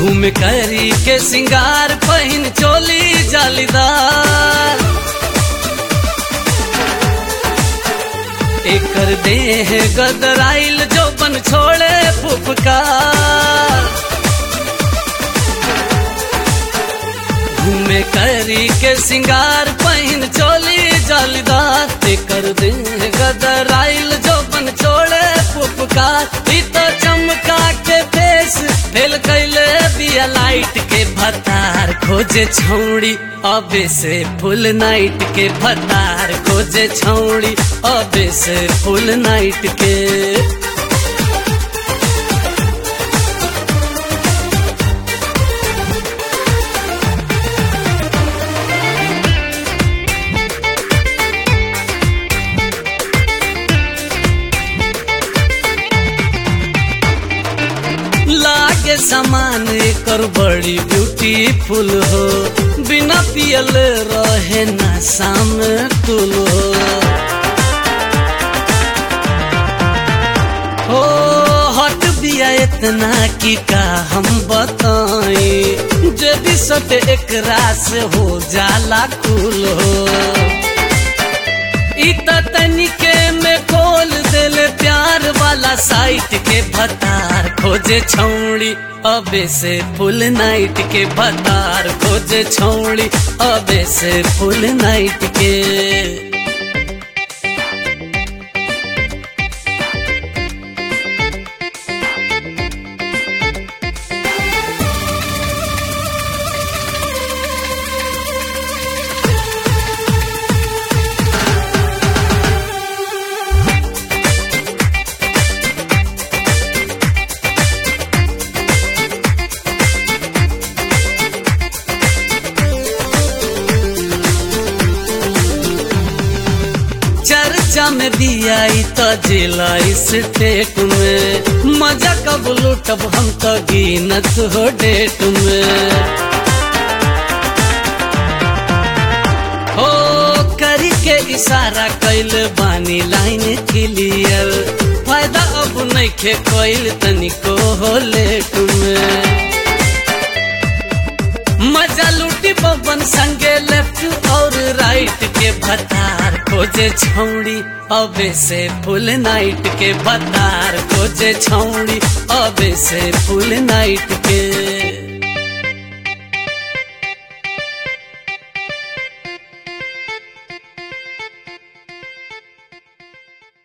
घूम करी के सिंगार पहिन चोली जालीदार एकर देह गदराइल जो बन छोड़े फुफकार घूमे करी के सिंगार पहिन चोली जालीदार एकर देह गदराइल जो बन छोड़े फुफकार ई तो चमका के फेस फेल कैले बिया लाइट के भतार खोजे छौड़ी अबे से फुल नाइट के भतार खोजे छौड़ी अबे से फुल नाइट के लागे सामान एकर बड़ी ब्यूटीफुल हो बिना पियल रहे ना शाम तुल हो हो हट बिया इतना की का हम बताई यदि सट एकरा से हो जाला कुल हो इत तनिके में खोल दिल प्यार वाला साइट के भतार खोजे छौड़ी अबे से फुल नाइट के भतार खोजे छौड़ी अबे से फुल नाइट के चर्चा में दिया तो जिला स्टेट में मजा कब लूटब हम तो गिनत हो डेट में हो करी के इशारा कैल बानी लाइन क्लियर फायदा अब नहीं खे कैल तनिको हो लेट में मजा लूटी पवन संगे लेफ्ट और राइट के भतार खोजे छौड़ी अबे से फुल नाइट के भतार खोजे छौड़ी अबे से फुल नाइट के